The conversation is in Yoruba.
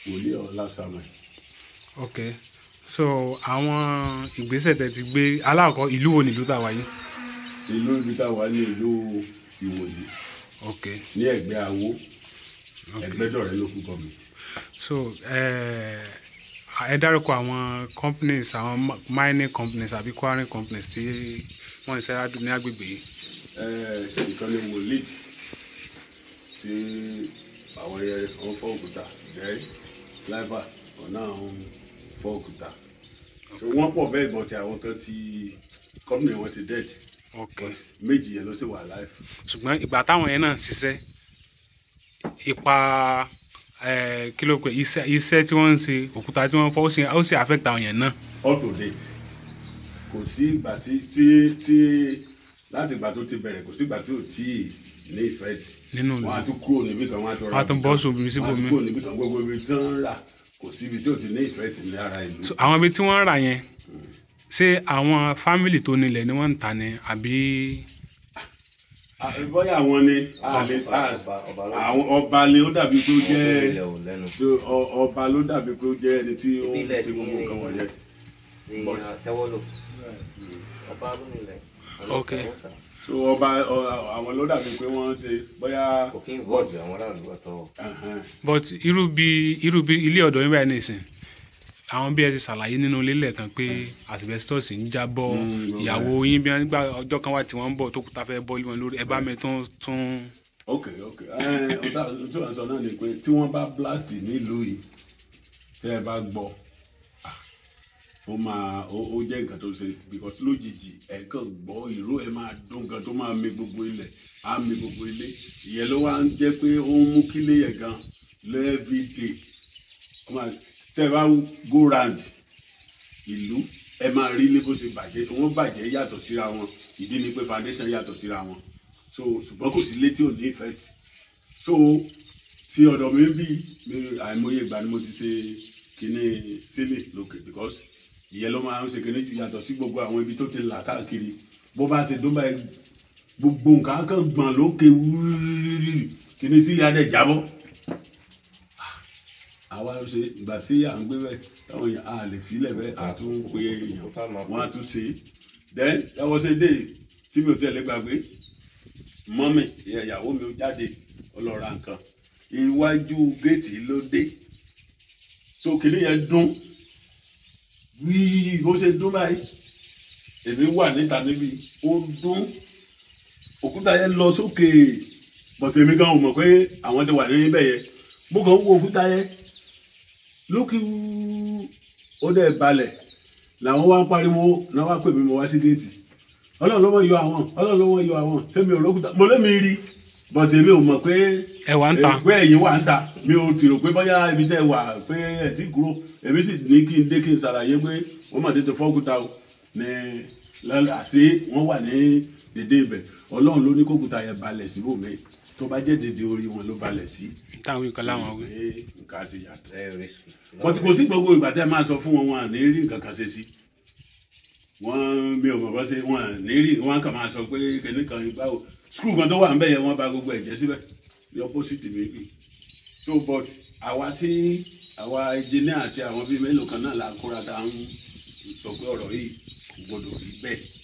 wòlíì ọlá samuel ok so àwọn ìgbésẹ̀ tẹ́ ti gbé aláàkọ́ ìlú wo nílùú tàwa yìí ìlú ibi tá a wà ní ìlú ìwòyí ok ní ẹ̀gbẹ́ àwo ẹgbẹ́dọ̀rẹ́ local government so ẹ ẹ dárúkọ àwọn companies àwọn mi- mining companies àbí quarrying companies tí wọ́n ń ṣẹ́yà ní agbègbè yìí Eh, ìkànnì wòlíì tí àwọn yẹn wọn fọ́ òkúta jẹ́ láìpà ọ̀nà àwọn fọ́ òkúta So, wọ́n pọ̀ bẹ́ẹ̀ bọ̀ tí àwọn kan ti company wọn ti dead ok méjì yẹn ló sì wà live ṣùgbọ́n ìgbà táwọn yẹn náà ń ṣiṣẹ́ ipa ẹ kí ló pé iṣẹ́ iṣẹ́ tí wọ́n ń ṣe òkúta tí wọ́n fọ́ ó sì ó sì affect àwọn yẹn náà up to date kò sí ìgbà tí tí tí láti ìgbà tó ti bẹ̀rẹ̀ kò sí ìgbà tí ò tí ì ní effect nínú wọn á tún kúrò níbí kan wọn á tún Wọ́n á tún bọ́ sóbi wọn á síbòmí. tún kúrò níbí kan gbogbo ibi tí wọ́n ń rà kò sí ibi tí ò ti ní effect ní ara ìlú. So, àwọn ibi tí wọ́n ń rà yẹn ṣé àwọn fámìlì tó nílẹ̀ ni wọ́n ń tà ní àbí Ah, bóyá àwọn ni a lè a- ọba- ọba ló- àwọn ọba ni ó dàbí pé ó jẹ́ ilẹ̀ ò lẹ́nu pé ọ- ọba ló dàbí pé ó jẹ́ ẹni tí ó ń Ìbílẹ̀ ṣe gbogbo ni- nǹkan wọ̀nyẹn. ní But- àtẹwọ́lò ọba ló nílẹ̀ Ok. so ọba ọ- àwọn ló dàbí pé wọ́n ṣe bóyá kò kí ń wọ́ọ̀dù àwọn aráàlú ọ̀tọ̀ Ẹhẹn. but irú bí irú bí ilé ọ̀dọ̀ yín báyìí nìsín àwọn bí ẹ ti ṣàlàyé nínú ilé lẹ́ẹ̀kan pé asbestos ń jábọ́ Mm, ìyàwó yín bí wọ́n nígbà ọjọ́ kan wà tí wọ́n ń bọ̀ tó kúta fẹ́ bọ́ wọn lórí ẹ bá mi tún tún ok ok ẹ ọ̀tá tí wọ́n sọ náà ni pé tí wọ́n bá blast nílùú yìí tẹ́ ẹ bá gbọ́ ah, ó máa ó ó jẹ́ nǹkan tó ṣe because lójijì ẹ̀ kàn gbọ́ ìró ẹ̀ máa dún nǹkan tó máa mi gbogbo ilẹ̀ á mi gbogbo ilé ìyẹn ló wá ń jẹ́ pé ó ń mú kílé yẹn gan every day ó máa tẹ́ ẹ bá go round ìlú ẹ máa rí ní bó ṣe bàjẹ́ wọ́n bàjẹ́ yàtọ̀ síra wọn ìdí ni pé foundation yàtọ̀ síra wọn so ṣùgbọ́n kò sí létí ò ní effect so ti ọ̀dọ̀ mi bí mi àìmọye ìgbà ni mo ti ṣe kíní sílẹ̀ lókè because ìyẹn ló máa ń ṣe kíní yàtọ̀ sí gbogbo àwọn ibi tó ti là káàkiri bó bá ti dún báyìí gbogbo nǹkan á kàn gbọ̀n lókè wúrúrúrú kíní sílẹ̀ á dẹ̀ jábọ́ àwa ló ṣe ìgbà tí à ń gbé bẹ́ẹ̀ táwọn èèyàn á lè filẹ̀ bẹ́ẹ̀ á tún pé èèyàn wọ́n á tún ṣe é then that was a day tí mi ò tiẹ̀ lè gbàgbé mọ́mì ìyá ìyàwó mi ó jáde ó lọ ra nǹkan iwájú géètì ló dé so kìnìún yẹn dún wíì bó ṣe dún báyìí èmi wà níta níbi ó dún òkúta yẹn lọ sókè bọ̀tẹ̀ èmi gan ò mọ̀ pé àwọn ti wà níbẹ̀ yẹn mo kàn ń wo òkúta yẹn lókè wúú ó dẹ̀ balẹ̀ làwọn wá ń pariwo náà wá pè mí mo wá sí géètì ọlọ́run ló mọ̀ yọ àwọn ọlọ́run ló mọ̀ yọ àwọn sẹ́mi ò lókùtà mo lémi rí bọ̀tẹ̀ èmi ò mọ̀ pé ẹ wà ń ta ẹgbẹ́ ẹ̀yìn wà ń ta mi ò tì rò pé bóyá ibi tẹ́ wà pé ẹ̀ tí kúrò èmi sì ní kí n dé kí n ṣàlàyé pé wọ́n mọ̀ tètè fọ́kúta o ní lọ́la àṣé wọ́n wà ní dédé ibẹ̀ ọlọ́run ló ní kókúta yẹn balẹ̀ síbòmí tó bá jẹ́ dédé orí wọn ló balẹ̀ sí. táwọn nǹkan láwọn wí pé nǹkan ti yàtọ̀ very risky. wọ́n ti kò sí gbogbo ìgbà tẹ́ máa sọ fún wọn wọn à ní rí nǹkan kan ṣe sí wọ́n mi ò mọ̀ bọ́ sí wọn à ní rí wọ́n kàn máa sọ pé kìnìún kan báwo skul kan tó wà ń bẹ̀ yẹn wọ́n bà gbogbo ẹ̀jẹ̀ síbẹ̀ the opposite mi bì so but àwa tí àwa engineer àti àwọn bíi mélòó kan náà la kóra tá à ń sọ pé ọ̀rọ̀ yìí kò gbọdọ̀ rí bẹ́ẹ̀